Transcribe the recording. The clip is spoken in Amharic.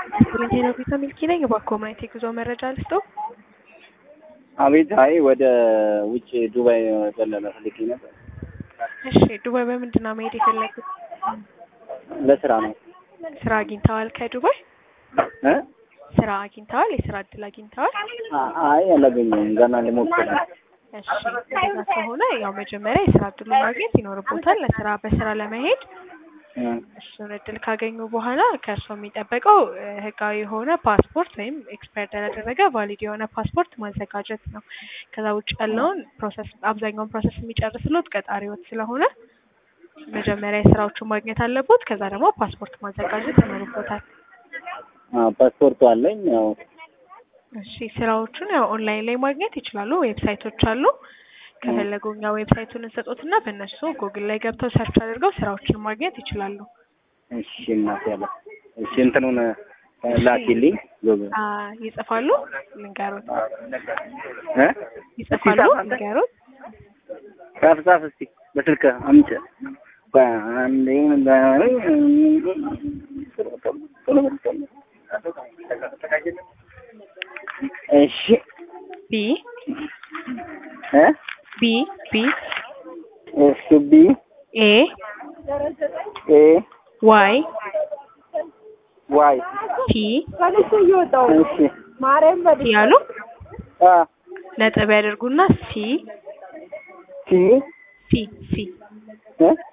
ቫለንቲና ቪዛ ሚልኪ ነኝ። እባክዎ ማየት የጉዞ መረጃ ልስጠው? አቤት። አይ ወደ ውጭ ዱባይ ዘለለ ፈልጌ ነበር። እሺ ዱባይ በምንድን ነው መሄድ የፈለጉት? ለስራ ነው ስራ አግኝተዋል? ከዱባይ እ ስራ አግኝተዋል? የስራ እድል አግኝተዋል? አ- አይ አላገኘሁም ገና ልሞክር ነው። እሺ እንደዛ ከሆነ ያው መጀመሪያ የስራ እድሉን ማግኘት ይኖርቦታል። ለስራ በስራ ለመሄድ እ እሱን እድል ካገኙ በኋላ ከእርስዎ የሚጠበቀው እ ህጋዊ የሆነ ፓስፖርት ወይም ኤክስፓየርድ ያላደረገ ቫሊድ የሆነ ፓስፖርት ማዘጋጀት ነው። ከዛ ውጭ ያለውን ፕሮሰስ አብዛኛውን ፕሮሰስ የሚጨርስሎት ቀጣሪዎት ስለሆነ መጀመሪያ የስራዎቹን ማግኘት አለቦት። ከዛ ደግሞ ፓስፖርት ማዘጋጀት ይኖርቦታል። አ ፓስፖርቱ አለኝ ያው እሺ ስራዎቹን ያው ኦንላይን ላይ ማግኘት ይችላሉ። ዌብሳይቶች አሉ። ከፈለጉ እኛ ዌብሳይቱን እንሰጦትና በእነሱ ጉግል ላይ ገብተው ሰርች አድርገው ስራዎችን ማግኘት ይችላሉ። እሺ እናት ያለ እሺ እንትኑን ላኪልኝ ጎበዝ አ ይጽፋሉ? ልንገሩት። እ ይጽፋሉ? እስኪ ጻፍ አንተ። ልንገሩት። ጻፍ ጻፍ እስቲ በስልክ አምጪ በአንዴ እሺ ቢ እ ቢ ቢ እሺ ቢ ኤ ኤ ዋይ ዋይ ቲ እሺ ቲ ያሉ አ ነጥብ ያደርጉና ሲ ቲ ሲ ሲ እ